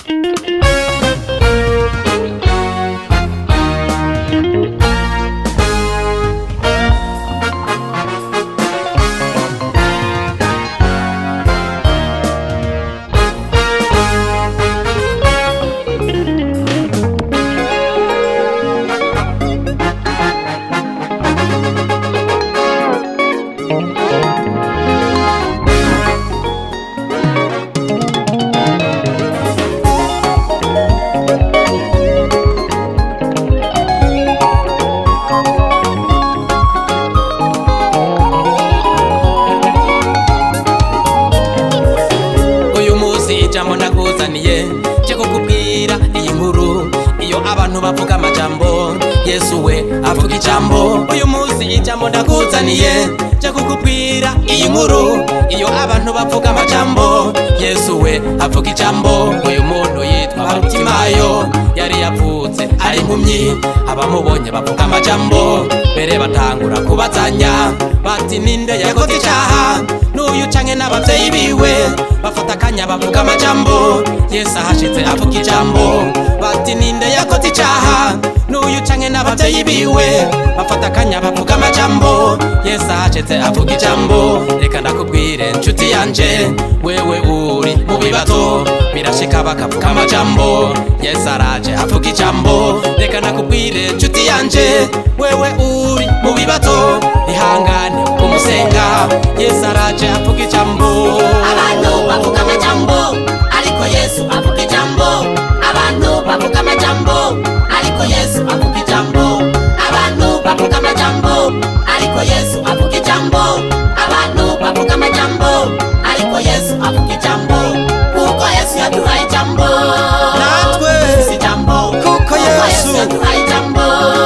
uyu munsi ijambo ndakuzaniye cyo kukubwira iyi nkuru iyo abantu bavuga amajambo yesu we avuga ijambo uyu munsi ijambo ndakuzaniye cyo kukubwira iyi nkuru iyo abantu bavuga amajambo yesu we avuga ijambo uyu muntu yitwa barutimayo yari yavutse ari impumyi abamubonye bavuga amajambo mbere batangura kubazanya bati ninde yakoze icyaha n'uyu canke n'abavyeyi biwe bafata akanya bavuga amajambo yesu ahashitse avuga ijambo bati ninde yakoze icaha n'uyu canke n'abavyeyi biwe bafata akanya bavuga amajambo yesu ahashitse avuga ijambo reka ndakubwire nshuti yanje wewe uri mu bibazo birashika bakavuga amajambo yesu araje avuga ijambo reka ndakubwire nshuti yanje wewe uri mu bibazo ihangane kumusenga yesu araje avuga ijambo abantu bavuga amajambo ariko yesu avuga ijambo abantu bavuga amajambo ariko yesu avuga ijambo abantu bavuga amajambo ariko yesu avuga ijambo abantu bavuga amajambo ariko yesu avuga ijambo kuko yesu yaduhaye ijambo Natwe. Dufise ijambo Kuko Yesu. yaduhaye ijambo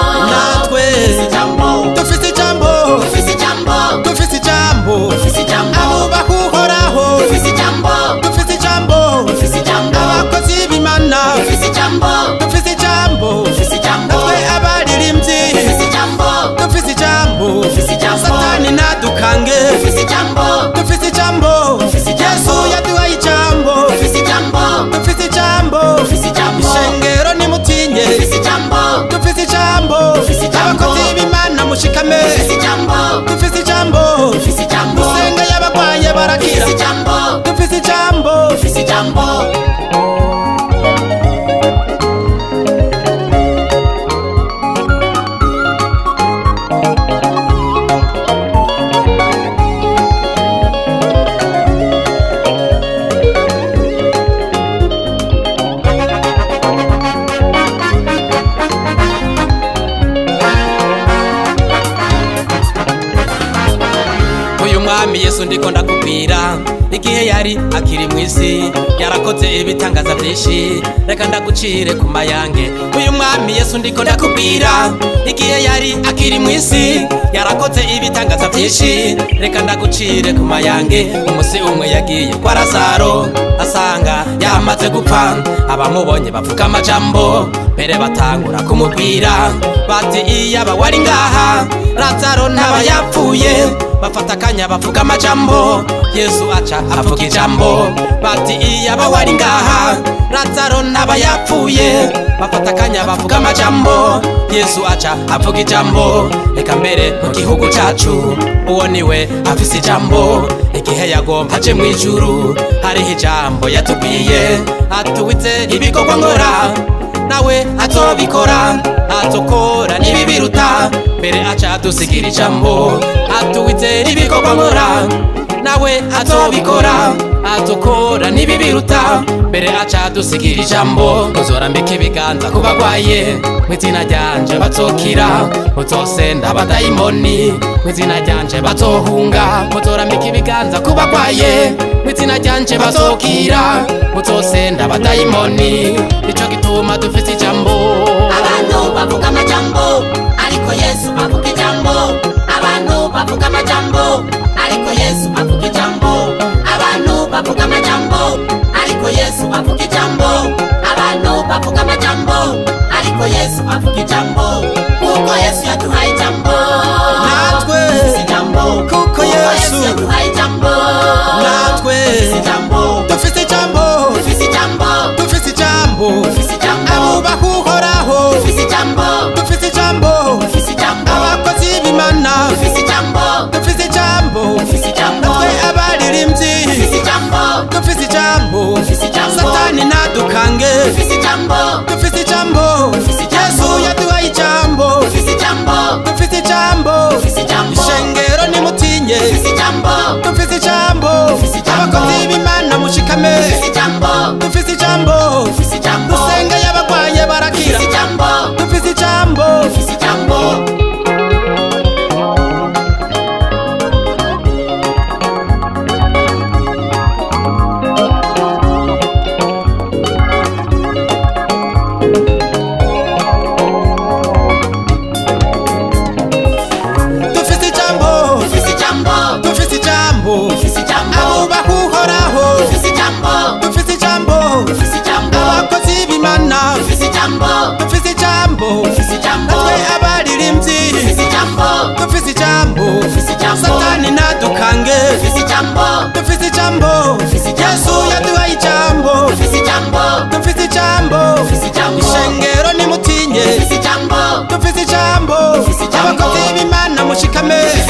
natwe Dufise ijambo dufise ijambo dufise ijambo dufise ijambo dufise ijambo abubaha uhoraho dufise ijambo dufise ijambo dufise ijambo abakozi b'imana dufise ijambo dufise ijambo dufise ijambo natwe abaririmbyi dufise ijambo dufise ijambo Dufise ijambo. satani nadukange dufise ijambo dufise ijambo Dufise ijambo. yesu yaduhaye ijambo dufise ijambo dufise ijambo dufise ijambo ishengero nimutinye dufise ijambo dufise ijambo Dufise ijambo. abakozi b'imana mushikame dufise ijambo dufise ijambo dufise ijambo musenge y'abagwaye barakira dufise ijambo dufise ijambo dufise ijambo uyu mwami yesu ndiko ndakubwira igihe yari akiri mu isi yarakoze ibitangaza byinshi reka ndagucire ku mayange uyu mwami yesu ndiko ndakubwira igihe yari akiri mu isi yarakoze ibitangaza byinshi reka ndagucire ku mayange umusi umwe yagiye kwa lazaro asanga yamaze gupfa abamubonye bavuga amajambo mbere batangura kumubwira bati iyaba wari ngaha lazaro ntaba yapfuye bafata akanya bavuga amajambo yesu aca avuga ijambo bati iyaba wari ngaha lazaro ntaba yapfuye bafata akanya bavuga amajambo yesu aca avuga ijambo reka mbere mu gihugu cacu uwo niwe afise ijambo igihe yagomba aje mu ijuru hariho ijambo yatubwiye atuwitse ibikorwa nkora nawe azobikora azokora n'ibibiruta mbere aca adusigira ijambo atuwizera ibikorwa nkora nawe azobikora azokora n'ibibiruta mbere aca adusigira ijambo muzorambika ibiganza ku bagwaye mu izina ryanje bazokira muzosenda abadayimoni mu izina ryanje bazohunga muzorambika ibiganza ku bagwaye mu izina ryanje bazokira muzosenda abadayimoni nico gituma dufite ijambo abantu bavuga amajambo ariko yesu avuga ijambo abantu bavuga amajambo ariko yesu avuga ijambo abantu bavuga amajambo ariko yesu avuga ijambo abantu bavuga amajambo ariko yesu avuga ijambo kuko yesu yaduhaye ijambo Natwe. Dufise ijambo Kuko Yesu. yaduhaye ijambo natwe Dufise ijambo dufite ijambo dufise ijambo dufite ijambo ijambo Dufise ijambo. satani ntadukange dufise ijambo dufise ijambo Dufise ijambo. yesu yaduhaye ijambo dufise ijambo dufise ijambo Dufise ijambo. ishengero nimutinye dufise ijambo dufise ijambo Dufise ijambo. abakozi b'imana mushikame dufise ijambo dufise ijambo dufise ijambo dusenge y'abagwaye barakira dufise ijambo dufise ijambo dufise ijambo dufise ijambo dufise ijambo dufise ijambo dufise ijambo abubaha uhoraho dufise ijambo dufise ijambo dufise ijambo abakozi b'imana dufise ijambo dufise ijambo dufise ijambo natwe abaririmbyi dufise ijambo dufise ijambo Dufise ijambo. satani ntadukange dufise ijambo dufise ijambo Dufise ijambo. yesu yaduhaye ijambo dufise ijambo dufise ijambo Dufise ijambo. ishengero nimutinye dufise ijambo dufise ijambo Dufise ijambo. abakozi b'imana mushikame